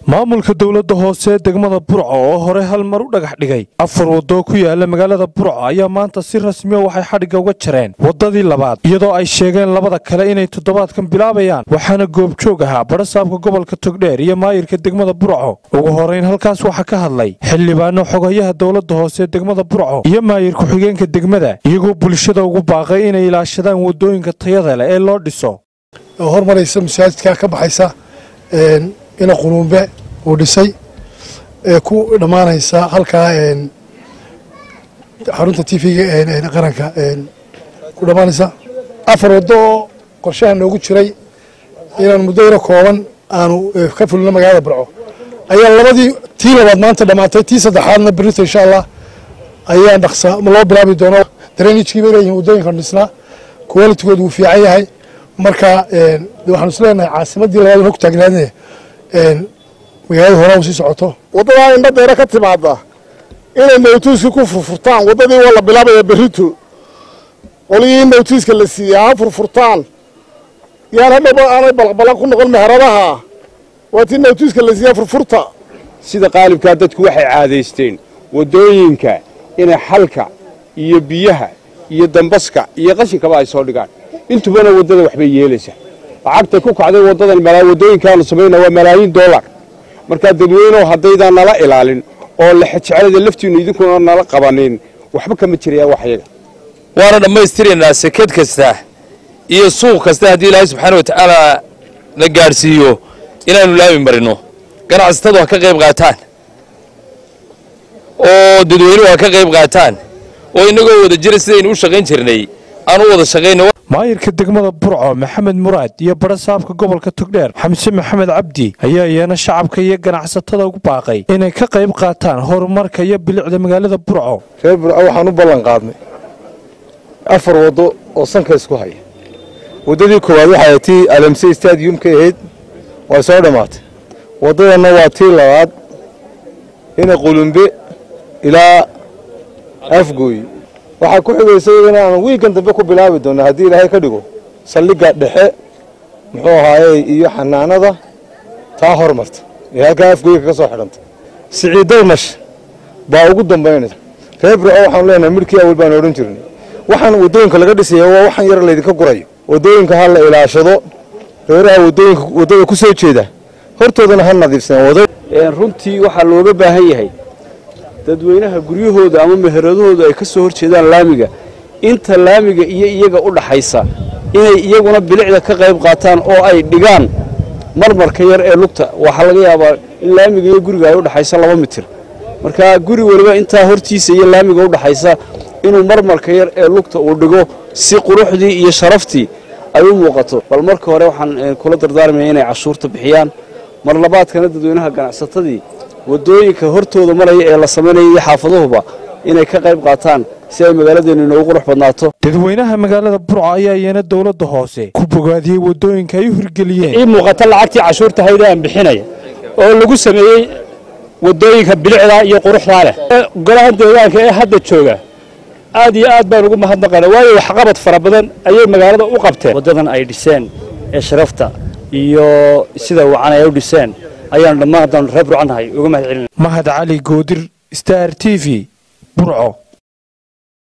maamulka dowladda hoose ee degmada burco oo hore hal mar u dhagax dhigay afar waddo ku yaala magaalada burco ayaa maanta si rasmiya waxay xadhigga uga jareen waddadii labaad iyadoo ay sheegeen labada kale inay toddobaadkan bilaabayaan waxaana goobjoog ahaa badhasaabka gobolka togdheer iyo maayirka degmada burco ugu horeyn halkaas waxaa ka hadlay xildhibaano xogayaha dowladda hoose ee degmada burco iyo maayir ku-xigeenka degmada iyagoo bulshada ugu baaqay inay ilaashadaan waddooyinka tayada leh ee loo dhiso hormaraysa masaajidka ka baxaysa ina quluumbe uu dhisay ee ku dhammaanaysa halkaa xarunta t v-ga qaranka ku dhammaanaysa afar waddo oo qorshaha noogu jiray inaan muddo yaro kooban aanu ka fulino magaalada burco ayaa labadii tii labaad maanta dhammaatay tii saddexaadna berito insha allah ayaa dhaqsa loo bilaabi doono dareenijkii bay leeyihin waddooyinkan dhisnaa qualitigoodu wuu fiican yahay marka waxaanu is leenahay caasimadii labaad hog taagnaadne magaalada horaa u sii socoto waddadaa indha deere ka timaada inay nowtiiskii ku furfurtaan waddadii waa la bilaabaya berrito qolyihii nowtiiska la siiyey ha furfurtaan yaan hadhowba aanay balaqbalan ku noqon meheradaha waa tii nowtiiska la siiya furfurta sida qaalibkaa dadku waxay caadaysteen waddooyinka inay xalka iyo biyaha iyo dambaska iyo qashinkaba ay soo dhigaan intubana waddada waxbay yeelaysaa lacagtay ku kacday waddadan waddooyinkaanu samayna waa malaayiin dollar markaa dadweyneoo haddaydaan nala ilaalin oo lexejeclada laftiinnu idinkuna nala qabanin waxba kama jirayaan waxyaga waana dhammaystiraynaa seked kasta iyo suuq kasta haddii ilaahay subxaana wa tacaala na gaadhsiiyo inaannu laami marino ganacsatadu ha ka qayb qaataan oo dadweynuhu ha ka qayb qaataan oo innagoo wada jira sidaynu u shaqayn jirnay aan u wada shaqayno maayirka degmada burco maxamed muraad iyo badhasaabka gobolka togdheer xamse maxamed cabdi ayaa iyana shacabka iyo ganacsatada ugu baaqay inay ka qayb qaataan horumarka iyo bilicda magaalada burco reer burco waxaan u ballan qaadnay afar waddo oo sanka isku haya waddadii koowaad waxay tii alamse stadiumka ahayd waa soo dhammaatay waddadanna waa tii labaad ina qulumbe ilaa afgooy waxaa ku xigaysa iyadana aan wiigan dambe ku bilaabi doona haddii ilaahay ka dhigo saldhigga dhexe muxuu ahaaye iyo xanaanada taa hormarta ee halkaa afgooyka ka soo xidhanta siciiddarmash baa ugu dambaynaysa reer burco waxaanu leenahay midhkii awal baan odhan jirnay waxaan waddooyinka laga dhisaya waa waxaan yar laydinka gurayo waddooyinka ha la ilaashado reeraha waddooyinka waddada ku soo jeeda hortoodana ha nadiifsadaan runtii waxaa looga baahan yahay dadweynaha guryahooda ama meheradahooda ay ka soo hor jeedaan laamiga inta laamiga iyo iyaga u dhaxaysa inay iyaguna bilicda ka qayb qaataan oo ay dhigaan marmarka yar ee lugta waxaa laga yaabaa in laamiga iyo guriga ay u dhaxaysa laba mitir marka guri weliba intaa hortiisa iyo laamiga u dhaxaysa inuu marmarka yar ee lugta uu dhigo si quruxdii iyo sharaftii ay u muuqato bal marka hore waxaan kula dardaarmaya inay cashuurta bixiyaan mar labaadkana dadweynaha ganacsatadii waddooyinka hortooda maraya ee la samaynaya iyo xaafaduhuba inay ka qayb qaataan si ay magaaladeennu inoogu qurux badnaato dadweynaha magaalada burco ayaa iyana dowladda hoose ku bogaadiyey waddooyinka ay u hirgeliyeen ii muuqata lacagtii cashuurta hayda aan bixinaya oo lagu sameeyey waddooyinka bilicda iyo quruxdaa leh golaha deegaanka ee hadda jooga aad iyo aad baan ugu mahadnaqana waayo waxqabad fara badan ayay magaalada u qabteen waddadan ay dhiseen ee sharafta iyo sida wacan ay u dhiseen ayaanu dhammaan haddaan reer burcannahay uga mahad celina mahad cali goodir star t v burco